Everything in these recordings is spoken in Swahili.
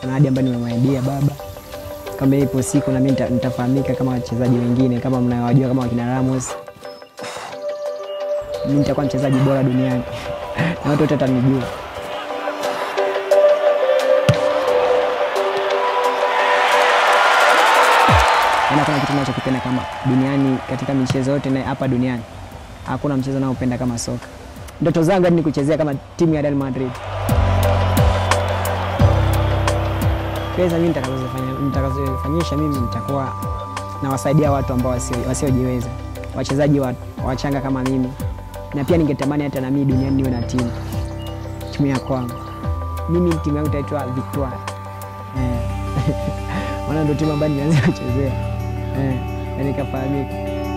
kuna ahadi ambayo nimemwaidia baba kama ipo siku na mimi nita- nitafahamika kama wachezaji wengine kama mnawajua kama wakina Ramos. Mimi nitakuwa mchezaji bora duniani na watu wote watanijua. Yaani hakuna kitu ninachokipenda kama duniani katika michezo yote na hapa duniani. Hakuna mchezo naopenda kama soka. Ndoto zangu hadi ni kuchezea kama timu ya Real Madrid. Pesa mimi nitakazofanya nitakazofanyisha mimi nitakuwa nawasaidia watu ambao wasio- wasiojiweza, wachezaji wa- wachanga kama mimi, na pia ningetamani hata na mimi duniani niwe na timu timu ya kwangu. Mimi timu yangu itaitwa Victoire eh. maana ndio timu ambayo nimeanza kuchezea eh, na nikafahamika.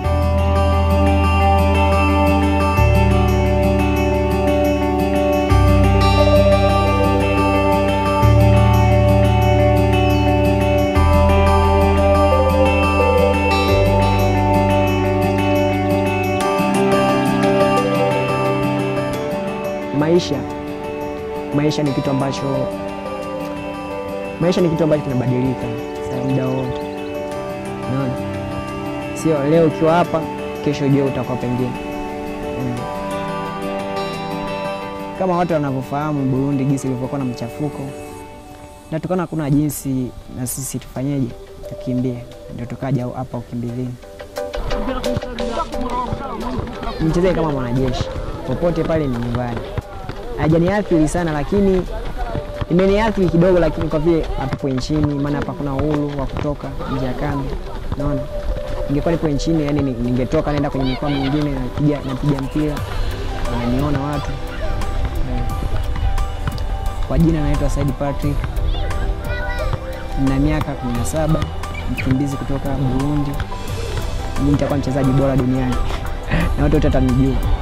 Maisha, maisha ni kitu ambacho maisha ni kitu ambacho kinabadilika saa muda wote, unaona, sio leo ukiwa hapa, kesho ujue utakuwa pengine mm. Kama watu wanavyofahamu Burundi jinsi ilivyokuwa na mchafuko, na tukaona hakuna jinsi na sisi tufanyeje, tukimbie, ndio tukaja hapa ukimbizini. Nichezee kama mwanajeshi popote pale, ni nyumbani. Hajaniathiri sana, lakini imeniathiri kidogo, lakini kwa vile hatupo nchini, maana hapa kuna uhuru wa kutoka nje ya kambi, naona ningekuwa nipo nchini, yani ni- ningetoka naenda kwenye mikoa mingine, napiga napiga mpira, wananiona watu Eh. Kwa jina naitwa Said Patrick, na miaka 17, mkimbizi kutoka Burundi. Mimi nitakuwa mchezaji bora duniani na watu wote watanijua.